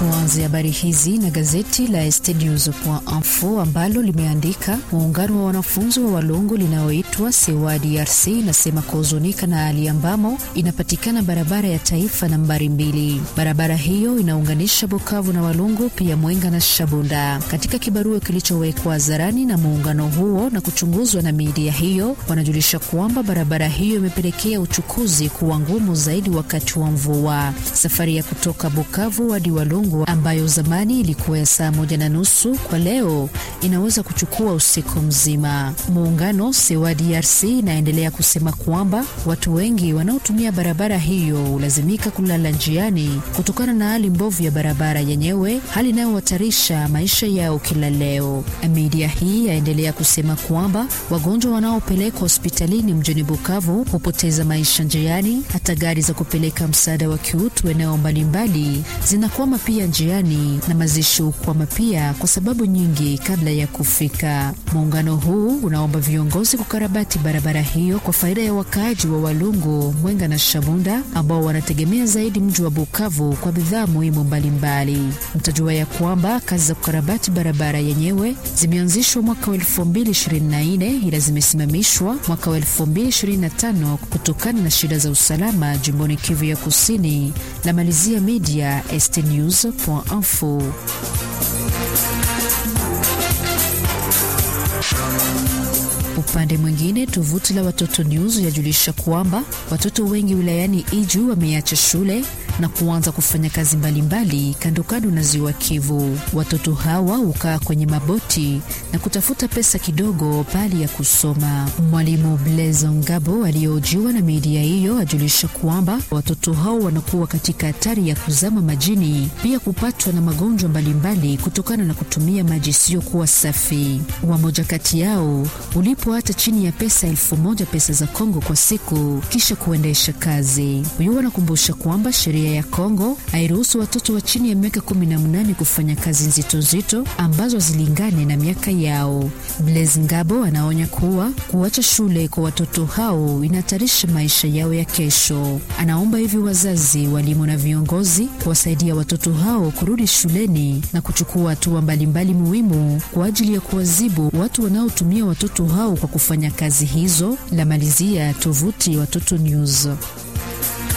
Tuanze habari hizi na gazeti la estnews.info ambalo limeandika muungano wa wanafunzi wa Walungu linaloitwa Sewa DRC inasema kuhuzunika na hali ambamo inapatikana barabara ya taifa nambari mbili. Barabara hiyo inaunganisha Bukavu na Walungu, pia Mwenga na Shabunda. Katika kibarua kilichowekwa hadharani na muungano huo na kuchunguzwa na midia hiyo, wanajulisha kwamba barabara hiyo imepelekea uchukuzi kuwa ngumu zaidi wakati wa mvua. Safari ya kutoka Bukavu hadi Walungu ambayo zamani ilikuwa ya saa moja na nusu kwa leo inaweza kuchukua usiku mzima. Muungano Sewa DRC inaendelea kusema kwamba watu wengi wanaotumia barabara hiyo hulazimika kulala njiani kutokana na hali mbovu ya barabara yenyewe, hali inayohatarisha maisha yao kila leo. Media hii yaendelea kusema kwamba wagonjwa wanaopelekwa hospitalini mjini Bukavu hupoteza maisha njiani, hata gari za kupeleka msaada wa kiutu eneo mbalimbali zinakwama pia njiani na mazishi hukwama pia kwa sababu nyingi kabla ya kufika. Muungano huu unaomba viongozi kukarabati barabara hiyo kwa faida ya wakaaji wa Walungu, Mwenga na Shabunda ambao wanategemea zaidi mji wa Bukavu kwa bidhaa muhimu mbalimbali. Mtajua ya kwamba kazi za kukarabati barabara yenyewe zimeanzishwa mwaka wa 2024 ila zimesimamishwa mwaka wa 2025 kutokana na shida za usalama jimboni Kivu ya Kusini. La malizia media estnews.info. Upande mwingine, tovuti la Watoto News yajulisha kwamba watoto wengi wilayani Iju wameacha shule na kuanza kufanya kazi mbalimbali kando kando na ziwa Kivu. Watoto hawa hukaa kwenye maboti na kutafuta pesa kidogo pali ya kusoma. Mwalimu Blaise Ngabo aliyehojiwa na media hiyo ajulisha kwamba watoto hao wanakuwa katika hatari ya kuzama majini, pia kupatwa na magonjwa mbalimbali kutokana na kutumia maji isiyokuwa safi. Wamoja kati yao ulipo hata chini ya pesa elfu moja pesa za Kongo kwa siku kisha kuendesha kazi. Huyu anakumbusha kwamba sheria ya Kongo hairuhusu watoto wa chini ya miaka 18 kufanya kazi nzito nzito ambazo zilingane na miaka yao. Blaise Ngabo anaonya kuwa kuacha shule kwa watoto hao inahatarisha maisha yao ya kesho. Anaomba hivi wazazi, walimu na viongozi kuwasaidia watoto hao kurudi shuleni na kuchukua hatua mbalimbali muhimu kwa ajili ya kuwazibu watu wanaotumia watoto hao kwa kufanya kazi hizo. La malizia tovuti Watoto News.